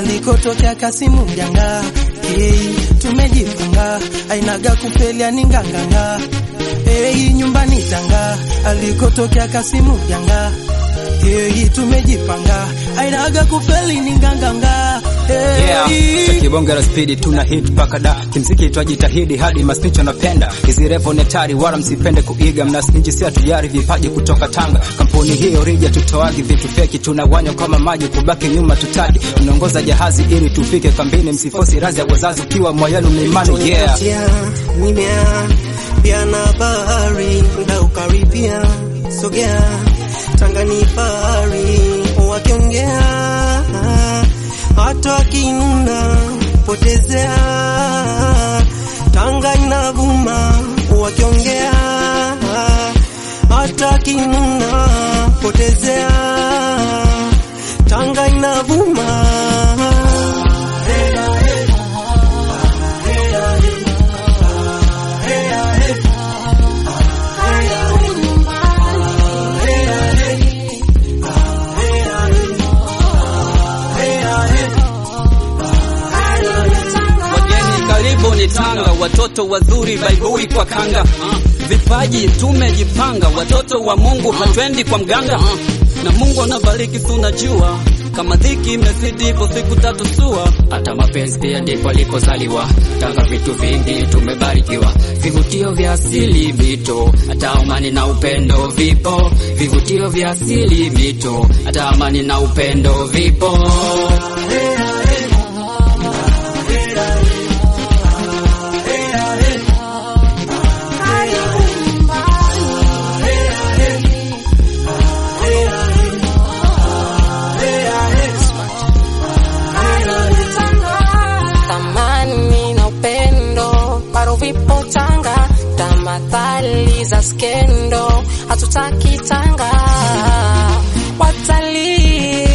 alikotokea Kasimu Mjanga. Hey, tumejipanga ainaga kufelia ni nganganga. Hey, nyumbani Tanga alikotokea Kasimu Mjanga. Hey, tumejipanga ainaga kufeli ni nganganga. Hey, Yeah, cha kibonge la spidi tuna hit paka da kimziki twajitahidi hadi masnicho napenda hizi revo netari wala msipende kuiga mnasniji si hatujari vipaji kutoka Tanga kampuni hiyo rija tutoagi vitu feki tunawanywa kama maji kubaki nyuma tutagi tunaongoza jahazi ili tufike kambini msifosi razi ya wazazi ukiwa moyenu mlimani yeah Tia, nimea pia na bahari nda ukaribia sogea Tanga ni fahari wakiongea hata wakinuna potezea Tanga inavuma wakiongea hata wakinuna potezea Tanga inavuma Wageni karibu ni Tanga, watoto wazuri baibui kwa kanga. Uh, Vipaji tumejipanga, watoto wa Mungu hatwendi kwa mganga. Uh, Na Mungu anabariki, tunajua kama dhiki imezidi, ipo siku tatu sua. hata mapenzi pia ndipo alikozaliwa. Tanga vitu vingi tumebarikiwa, vivutio vya asili mito, hata amani na upendo vipo. Vivutio vya asili mito, hata amani na upendo vipo. thamani na upendo bado vipo Tanga, tamathali za skendo hatutaki Tanga, watalii